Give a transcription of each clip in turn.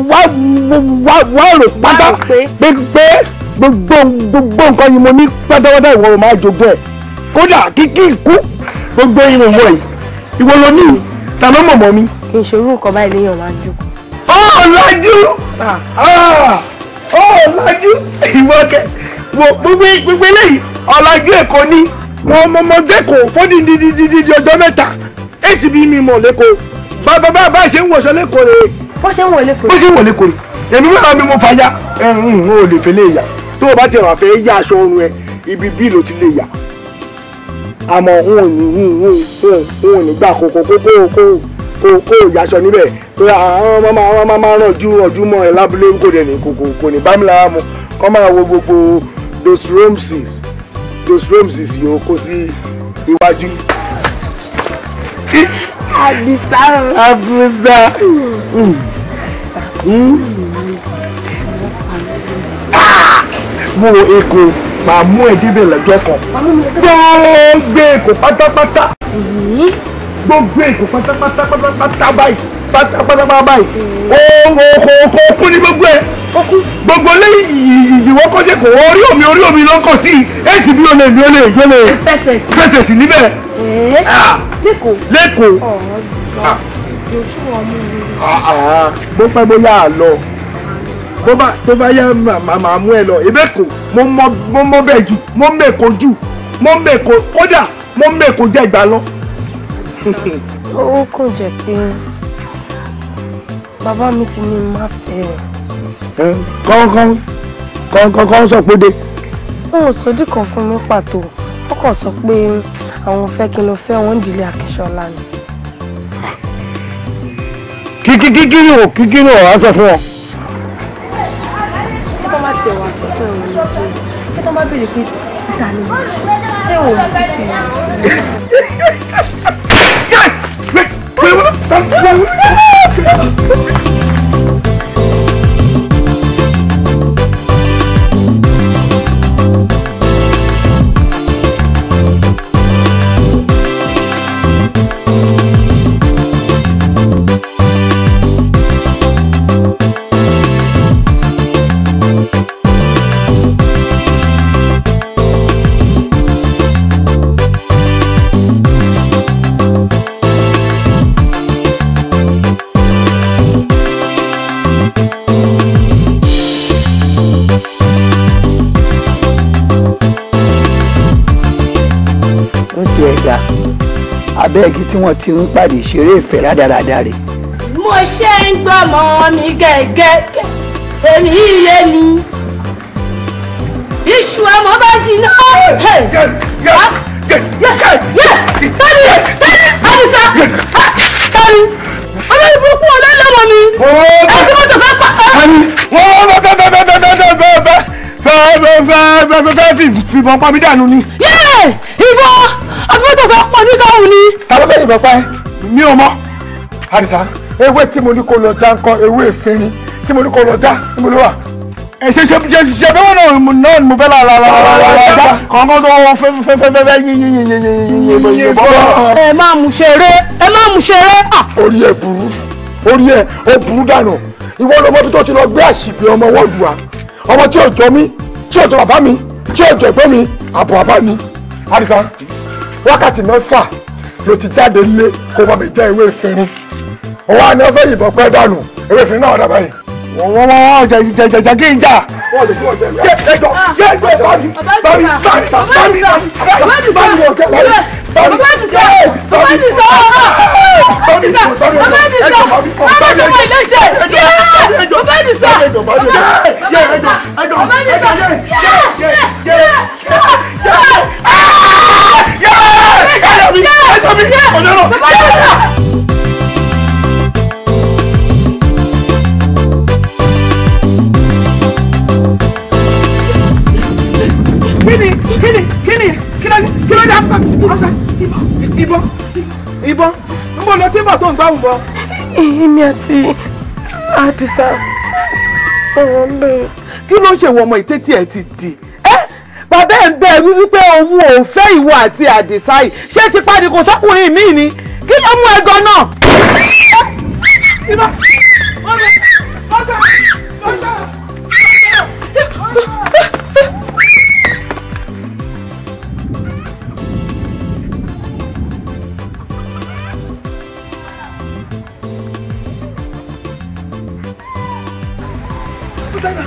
wá wá wá rò pátá pé pé gbogbo gbogbo nǹkan yìí mo ní pátápátá ìwọ ló máa jogún ẹ̀ kódà kíkí ikú gbogbo yìí mo mọ̀ yìí ìwọ ló ní ta ló mọ̀ mọ́ mi. kì í ṣe irú nǹkan báyìí léèyàn máa ń jókòó. ọ̀làjú ọ̀làjú ìwọ kẹ wo gbogbo gbogbo eléyìí ọ̀làjú èkó ní wọn mọ mọ dẹ́kọ̀ fọ́dídídídídí ọjọ́ mẹ́ta èsì bí mi mọ̀ lẹ́kọ̀ọ́ bàbá bá bá ṣe ń wọṣọ lẹ́kọ̀ọ́ rẹ̀ bó ṣe ń wọlé kò bó ṣe ń wọ̀ lẹ́kọ̀ọ́ rẹ̀ èmi wẹ́rọ mi mo fa ya ẹ̀hún o lè fẹ́ lè yà tó o bá tiẹ̀ wà fẹ́ yá aṣọ ọrùn ẹ ibi bí ló ti lè yà àmọ́ n ò ní n ò n ò ní gbà kó kó kó kó kó kó kó yaṣọ níbẹ̀ pé àwọn ọmọ máa máa máa ràn ju ọdún mọ́ ẹ lábúlé kò dẹ̀ ní kò kò kò ní bá mi lára mu kọ́ máa wo gbogbo those rooms those rooms yòó kó sí iwájú. àdìsá Abuza. Mo èkó máa mú ẹ débẹ̀ lọ́jọ́ kan. Gbogbo èkó pátápátá. Gbogbo èkó pátápátá pátápátá báyìí. Pátápátá báyìí. Oòrùn òkò òkò kú ní gbogbo ẹ̀. Gbogbo lẹ́yìn ìyíwọ́ kọ́sẹ̀ kò orí omi orí omi ló ń kọ sí. Èsì bí o lè bí o lè bí o lè fẹsẹ̀ sí. fẹsẹ̀ sí níbẹ̀. Ah, lẹ́kọ̀ọ́. Lẹ́kọ̀ọ́. ọ̀rọ̀ yóò ṣú wọn mú mi. bó pẹ́ bóyá à lọ bó bá tó bá yá màmá máa mú ẹ lọ ebè kò mo mọ mo mọ bẹ́ẹ̀ jù mo mẹ́kọ jù mo mẹ́kọ kódà mo mẹ́kọ jẹ́ ìgbà lọ. ó kò jẹ́ pé bàbá mi ti ní má fẹ́ ẹ̀. kọ́ńkọ́ń kọ́ńkọ́ń kọ́ń sọ pé dé. wọn ò sọdí kan fún mi pàtó wọn kàn sọ pé àwọn fẹ́ kí n lọ fẹ́ wọn ìdílé Akínsọ́lá ni. kíkíkíkí ò kíkí ò wá sọ fún ọ. kí tó bá tiẹ̀ wá sọ fún ẹ̀rọ yìí pé kí tó bá béèrè pé títa ni mo ṣé òun ti fi hàn ó ti ẹ̀ dá abẹ́ẹ̀gì tí wọ́n ti ń pàdé ìṣeré ìfẹ́ rádaràda rẹ̀ mo ṣe ń gbọ́mọ mi gẹ́gẹ́ èmi yíyé mi iṣu ọmọ bá jiná. tani tani àdìsá tani olórí burúkú olólùmọ mi ẹsẹ mọ́tò fẹ́ pa. wọ́n wọ́n bá bá bá bá bá bá bá bá bá bá bá bá fi fìbọn pa mí dànù ni. yéè ìbọn àbúrò fẹ́ pọ̀ nígbà òun ni. ta ló fẹ́ yìnbọn pa ẹ́ mi ò mọ̀ àdìsá ewé tí mo ní kó lọ dá nǹkan ewé ìfinrin tí mo ní kó lọ dá níbo ló wà. ẹ ṣe ṣe ṣe ṣe bí wọn náà mo náà ni mo fẹ́ la la la la la la dá kọ̀ọ̀kan tó wọ́n fẹ́ fẹ́ fẹ́ fẹ́ fẹ́ yín yín yín yín yín yín yín bọ́. ẹ máa mú ṣeré ẹ máa mú ṣeré. orí ẹ burú orí ẹ ó burú dànù ìwọ lọmọ bí tó ti lọ gbé àṣìbí ọmọ wọ́ọ̀dù wa ọmọ tí ò jọ mí tí ò jọ bàbá mi tí ò jọ ẹ̀gbọ́n mi àbọ̀ bàbá mi àdìsá wákàtí mẹ́fà ló ti jáde lé kó bá mi jẹ́ ewé ìfinrin ọwọ́ àná fẹ́ yìnbọn pẹ́ dànù ewé ìfinrin náà dàbá yìí wọ́n wọ́n wọ́n jẹ jẹ jẹ jẹ kí n jà. wọ́n lè kí wọ́n jẹ yẹ ẹjọ yẹ ẹjọ bámi bámi bámi bámi bámi bámi bámi wọ́n kẹ́ bámi bámi bàbá ti sọ bàbá ti sọ bàbá ti sọ bàbá ti sọ bàbá ti sọ ilé iṣẹ́ bàbá ti sọ bàbá ti sọ bàbá ti sọ kíni kíni kíni kíni kíni dá fún mi ìbọn ìbọn ń bọ̀ lọ tí bọ̀ tó ń gbáhùn bọ̀. èmi àti àdìsá ọ̀rọ̀ ń bẹ̀rẹ̀. kí ló ń ṣe wọ ọmọ ìtẹ́tí ẹ̀ ti dì ẹ́ bàbá ẹ̀ ń bẹ wí wípé òun ò fẹ́ ìwọ àti àdìsá yìí ṣé ti pàdé kò sọ́kùnrin mi ni kí ló mú ẹgọ náà. ìbọn ọbẹ̀ ọbẹ̀ Afúsá.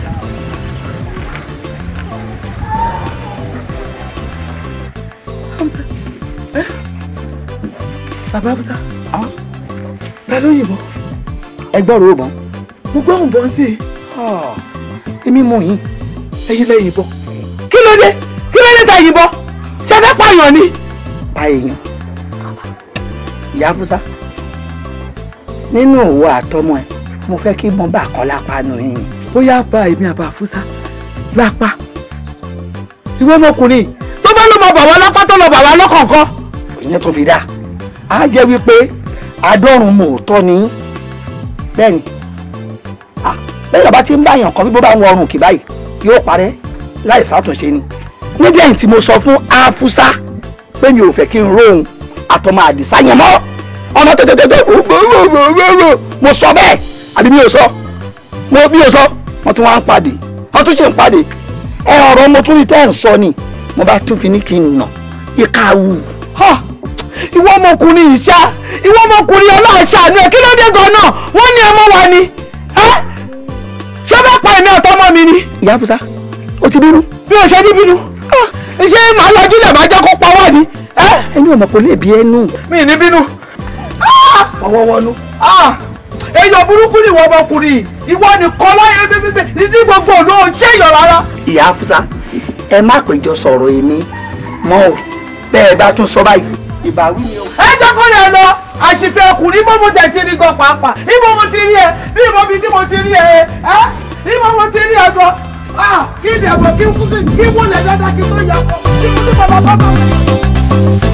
Bàbá Afúsá. Ta ló yìnbọn? ẹ gbọ́rọ̀ ó bọ́n Mo gbọ́ òun bọ́ sí i. èmi mú yín Ẹyin lẹ yìnbọn. Kí ló dé? Kí ló dé ta yìnbọn? Ṣé fẹ́ pààyàn ni? pa èèyàn ìyá fúsá nínú òwò àtọmọ ẹ mo fẹ́ kí mo bá kọ́ lápá nù yín Bóyá bá èmi àbá Afúsá lápá. Ìwọ ọmọkùnrin tó bá lọ mọ bàbá lápá tó lọ bàbá lọ́kọ̀ọ̀kan. ìyẹn tó fi dà á jẹ́ wípé adọ́run mòótọ́ ni yín. bẹ́ẹ̀ ni Ah, bẹ́ẹ̀ bá ti ń báyàn kan bí bó bá ń wọrùn kì báyìí yóò parẹ́ láì sátúnṣe ni nídìí ẹ̀yìn tí mo sọ fún afusa pé mi ò fẹ́ kí n róhun àtọmọ àdìsá yẹn mọ́ ọmọ tètè mo sọ bẹ́ẹ̀ àbí mi ò sọ mo bí o sọ wọ́n tún wá ń pàdé wọ́n tún ṣe ń pàdé ẹ ọ̀rọ̀ mo tún rí tẹ́ ẹ̀ ń sọ ni mo bá tún fi ní kí n nà ìka wù Ha! Ìwọ ọmọkùnrin yìí ṣá ìwọ ọmọkùnrin ọlọ́ọ̀ṣà ni ẹ kí ló dé gan-an wọ́n ní ẹ mọ́ wa ni. Ẹ́! Ṣé fẹ́ pa èmi àtọmọ mi ni? ìyá afusa ó ti bínú Bí o ṣe ní bínú. Ah! Ṣé màá lọ́jú lẹ̀ máa jẹ́ kó pa wá ni? Ẹ́! ẹni ò mọ̀ kó lè bí ẹnu Mi ní bínú. ọwọ́ wọnú Ah! Èèyàn burúkú ni ìwọ ọmọkùnrin yìí. Ìwọ nìkan láyé bíbí ní tí gbogbo òun ò jẹ́ èèyàn rárá. ìyá afusa ẹ má péjọ sọ̀rọ̀ èmi mọ́ o bẹ́ẹ̀ bá tún sọ báyìí ìbáwí ni o. ẹ jẹ́ kó lè lọ àṣìfẹ́ ọkùnrin ibo mo tẹ̀ ti rí gan pàápàá ibo mo ti rí ẹ bí ibo mi tí mo ti rí ẹ ẹ ibo mo ti rí ẹ gan ah kí ni ẹ̀bùn kí kú kí kí wọ́n lẹ̀ dáadáa kí tó yà kọ́ kí mo ní bàbá bàbá mi.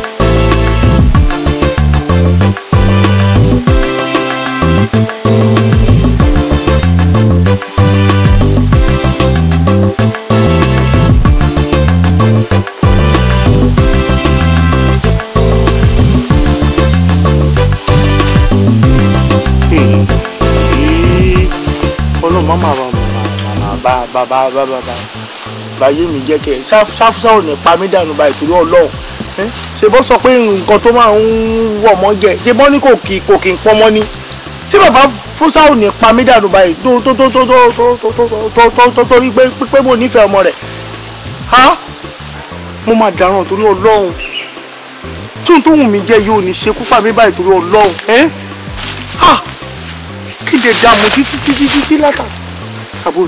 ọlọ́run má máa bá bá bá bá bá bá báyé mi jẹ́ kẹ́ ṣáfúṣá ò ní pa mí dànù báyìí torí ọlọ́run ẹ́ ṣe bọ́ sọ pé nǹkan tó máa ń wọ̀ mọ́ jẹ ṣe bọ́ ní kò kì kò kì í pọ́n mọ́ ni ṣé bàbá fúnṣá ò ní pa mí dànù báyìí tó tó tó tó tó tó tó tó tó tó torí pé pé mo nífẹ̀ẹ́ ọmọ rẹ̀ ha mo máa dáràn torí ọlọ́run tí ohun tó wù mí jẹ́ yóò ní ṣekú pa mí báyìí torí ọlọ́run ẹ́ ha kí lè dààmú títí títí títí látà àbúrò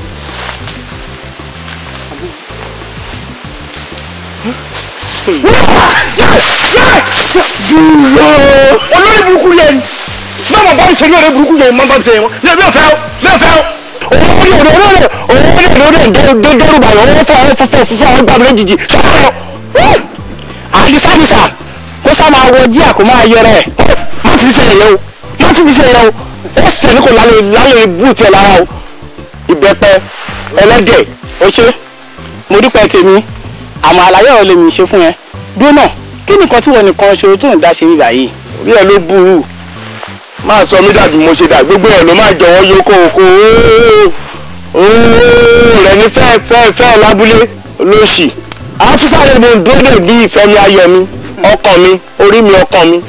dúró olórí burúkú yẹn má má bá mi ṣe ní olórí burúkú yẹn má bá mi ṣe yẹn ní ẹbí ọ̀fẹ́ o ní ọ̀fẹ́ o òun ní òde òde òde òde òde òde dẹrù bàyọ̀ òun fọ àwọn fọfọ fọfọ àwọn gbàgbé lójijì sọ́kọ̀ àdìsádìsá kó sá máa wọ jíà kó máa yẹrẹ má fi ṣe yẹ o má fi ṣe yẹ o ó sẹ́ni kò lálẹ́ lálẹ́ bú tiẹ̀ lára o ìbẹ́pẹ ẹlẹ́dẹ̀ ó ṣe mo dúpẹ́ tèmi àmọ́ àlàyé ọ̀rọ̀ lèmi ṣe fún ẹ dúró náà kí nìkan tí wọn nìkan ṣe tó ń dá ṣe bíbá yìí. orí ẹ ló burú máa sọ mí dàbí mo ṣe dà gbogbo ẹ ló máa jọ̀wọ́ yókò oko rẹ ní fẹ́ fẹ́ fẹ́ lábúlé lóṣì àfúsàrè mo ń dúró dè bí ìfẹ́ mi ayọ̀ mi ọkàn mi orí mi ọkàn mi.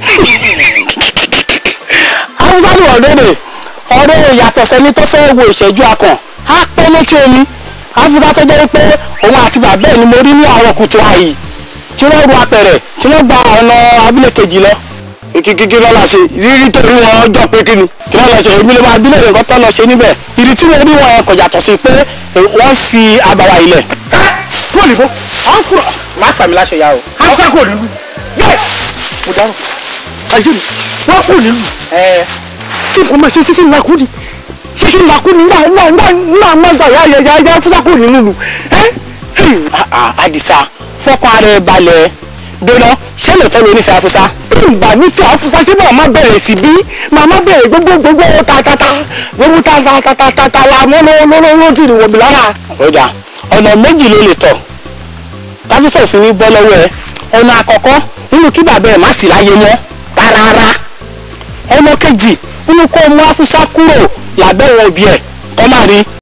àfúsàrè wọ̀ dóde ọ̀rẹ́ yàtọ̀ sẹ́ni tó fẹ́ wo ìṣẹ́jú akàn á pẹ́ létí omi àfúsà tó jẹ́ pé òun àti bàbá ẹ̀ ni mo rí ní àárọ̀ kùtù àyè tí wọ́n ru apẹ̀rẹ̀ tí wọ́n gba ọ̀nà abúlé kejì lọ. kíkíkí lọ́la ṣe rírí torí wọn jọ pé kí ni kí lọ́la ṣe èmi ló máa bílẹ̀ nǹkan tó lọ ṣe níbẹ̀ ìrì tí mo rí wọn yẹn kò yàtọ̀ sí pé wọ́n fi àbàwà ilẹ̀. ẹ kúrò nìbó àwọn kúrò má fàmì láṣẹ ya o. àwọn sá kúrò nílùú yẹ mo dáhùn ayé mi wọ́n kúrò nílùú. ẹ kí nǹkan máa ṣe sí kí n lakú ni ṣé kí n lakú ni náà náà náà náà má gbà yá yá yá yá fúnṣà kúrò nínú ẹ. Àdìsá fọkàn ara ẹ balẹ̀ dọ́nà ṣé lóòótọ́ ló nífẹ̀ẹ́ afúnṣá. ìgbà nífẹ̀ẹ́ afúnṣá ṣé màá má bẹ̀rẹ̀ sí bí màá má bẹ̀rẹ̀ gbogbo gbogbo tatata gbogbo tatatata wa mọ́ lọ́wọ́ tí ì wọ̀ mí lára. ọjà ọ̀nà méjì ló lè tọ̀ káfíńsà òfin ní bọ́ lọ́wọ́ ẹ ọ̀nà àkọ́kọ́ nínú kí bàbá ẹ̀ má sì láyé mọ́ rárá ọ̀nà kejì nínú kó mú afúnṣá kúrò lábẹ́ wọn òbí ẹ̀ kọ́ máa rí